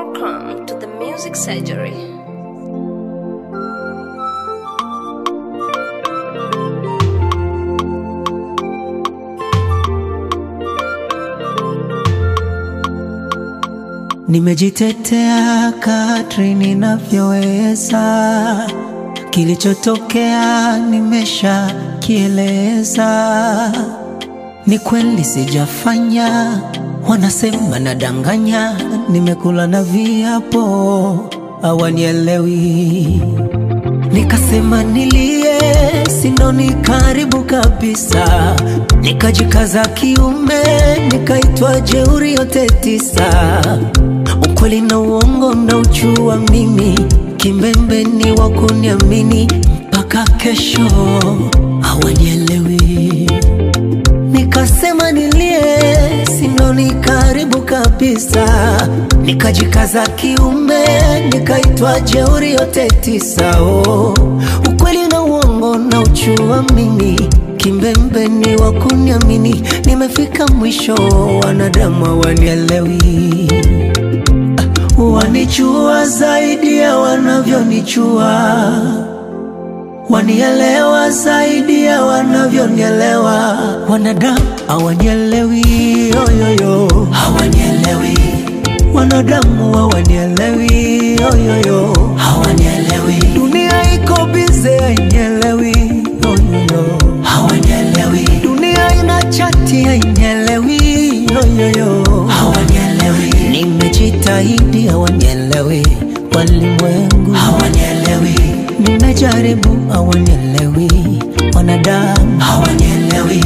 Welcome to the Music Surgery. Nimejitetea kadri ninavyoweza, kilichotokea nimesha kieleza. Ni kweli sijafanya, wanasema nadanganya, nimekula na viapo hawanielewi. Nikasema nilie, sinoni karibu kabisa, nikajikaza kiume, nikaitwa jeuri yote tisa. Ukweli na uongo na uchua mimi, kimbembe ni wa kuniamini mpaka kesho, hawanielewi. Nikasema nilie, sinoni karibu kabisa, nikajikaza kiume, nikaitwa jeuri yote tisa. Oh, ukweli na uongo na uchua mimi, kimbembe ni wa kuniamini, nimefika mwisho, wanadamu hawanielewi wanichua zaidi ya wanavyonichua, wanielewa zaidi ya wanavyonielewa. Wanadamu hawanielewi, yoyoyo, hawanielewi. Wanadamu hawanielewi, yoyoyo, hawanielewi. Dunia iko bize, hainielewi, yoyoyo, hawanielewi. Dunia ina chati, hainielewi, yoyoyo, hawanielewi. Nimejitahidi, hawanielewi. Walimwengu hawanielewi. Nimejaribu, hawanielewi. Wanadamu hawanielewi.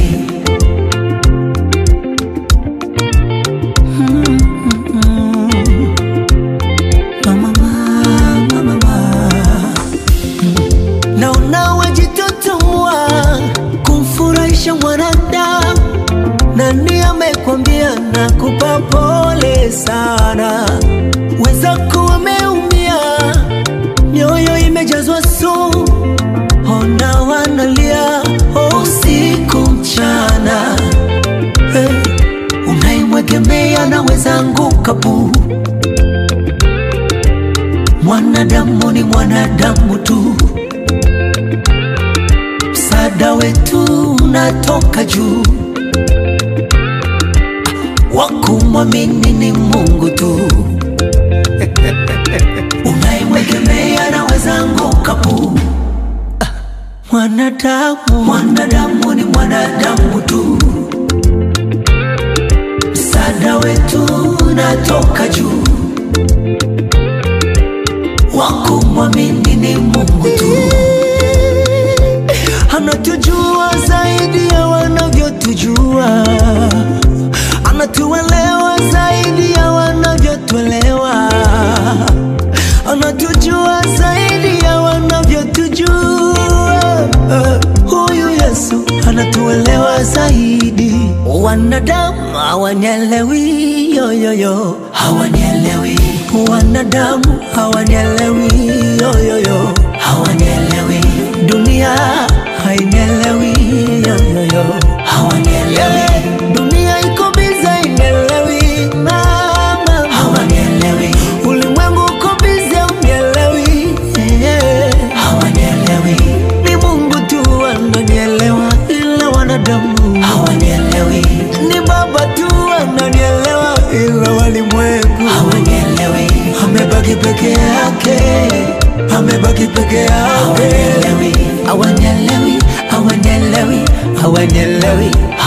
Mama, mama, mama. Naona wajitotomwa kumfurahisha mwanadamu. Nani amekwambia nakupa pole sana? Wenzako wameumia, mioyo imejazwa sumu, ona wanalia usiku mchana. Hey, unayemwegemea naweza anguka bu. Mwanadamu ni mwanadamu tu, msaada wetu unatoka juu wakumwamini ni Mungu tu. Unayemwegemea naweza anguka pu. Ah, Mwanadamu, mwanadamu ni mwanadamu tu, msaada wetu unatoka juu. Wakumwamini ni Mungu tu, anatujua zaidi ya wanavyotujua anatuelewa zaidi ya wanavyotuelewa, anatujua zaidi ya wanavyotujua. Huyu Yesu anatuelewa zaidi. Wanadamu hawanielewi, yoyoyo, hawanielewi. Wanadamu hawanielewi, yoyoyo, hawanielewi. Dunia hainielewi, yoyoyo, hawanielewi. Dunia iko bize, hainielewi, mama, hawanielewi. Ulimwengu uko bize, unielewi, yeah. hawanielewi. Ni Mungu tu ananielewa, ila wanadamu hawanielewi. Ni Baba tu ananielewa, ila walimwengu hawanielewi. Amebaki peke yake, amebaki peke yake, hawanielewi, hawanielewi, hawanielewi,